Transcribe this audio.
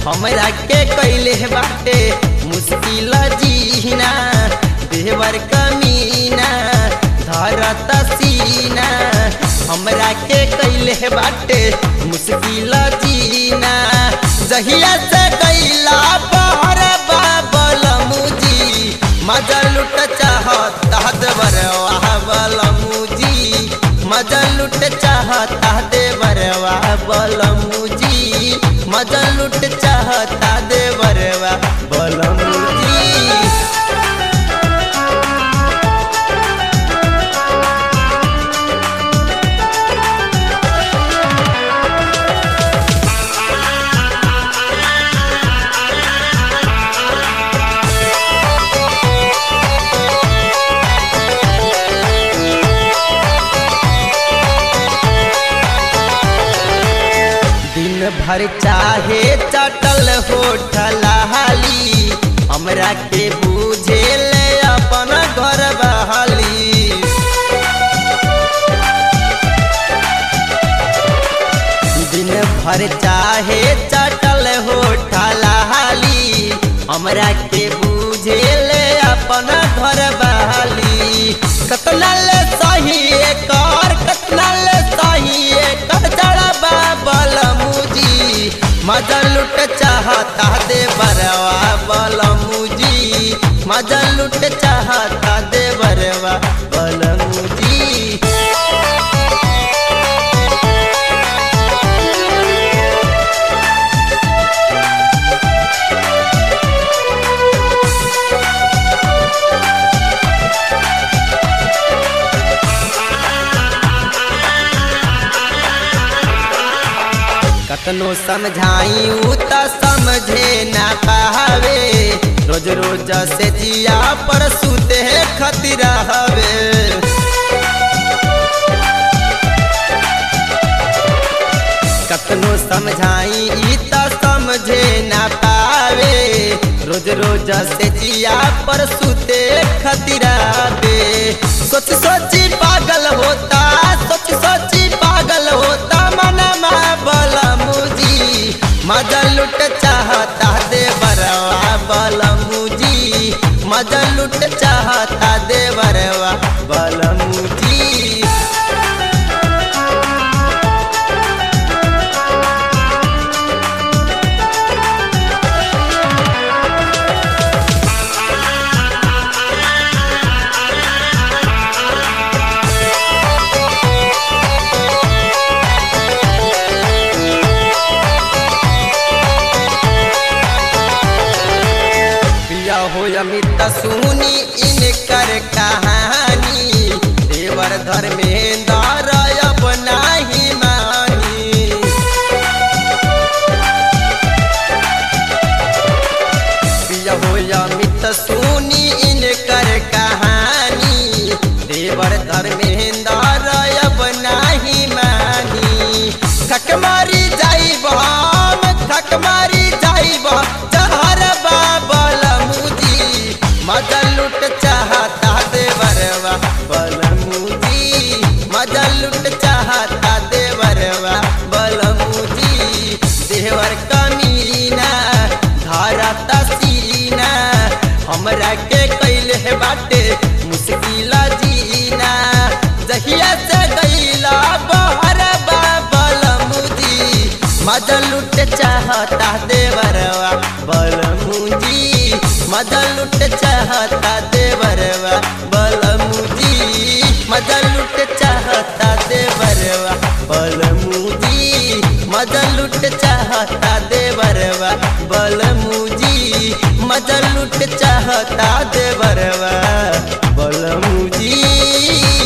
हमरा के कैले बाटे मुश्किल जीना देवर कमीना धरत सीना हमरा के कैले बाटे मुश्किल जीना जहिया से कैला पर बाबल मुजी मजा लुट चाहता देवरवा बल मुजी मजा लुट चाहता देवरवा बल मुजी मजा लुट चाहता देवरवा बल मुजी दिन भर चाहे चटल होठल हाली हमरा के बूझे ले अपन घर बहाली दिन भर चाहे चटल होठल हाली हमरा के बूझे ले अपन घर बहाली कतना ले सही एकर कतना ले सही एकर जड़ा बाबल मुजी मजा लुट चाहता दे बरवा बल मुजी मजा लुट चाहता दे बरवा बल मुजी कतनो समझाई उ त समझे ना पावे रोज रोज से जिया पर सुते खतिर हवे कतनो समझाई इ त समझे ना पावे रोज रोज से जिया पर सुते खतिरावे सोच सोची पागल होता सोच सोची पागल होता मनमा बल मुजी मजा लुट चाहता दे बरवा बल मुजी मजा लुट चाहता दे बरवा बल मुजी प्रिया हो अमित सुनी इनकर कहानी देवर धर्मेंद्र अब नाही मानी प्रिया हो अमित सुनी इनकर कहानी देवर धर्मेंद्र अब नाही मानी थक मारी जाइब हम थक मारी जाइब जहर बाबल मुजी मजा लुट चाहता देवरवा बल मुजी मजा लुट चाहता देवरवा बल मुजी देवर कमीना धरत सीना हमरा के कैले बाटे मुश्किल जीना जहिया से गईला बहर बाबल मुजी मजा लुट चाहता देवरवा बल मुजी मजा लुट चाहता देवरवा बल मुजी मजा लुट चाहता देवरवा बल मुजी मजा लुट चाहता देवरवा बल मुजी मजा लुट चाहता देवरवा बल मुजी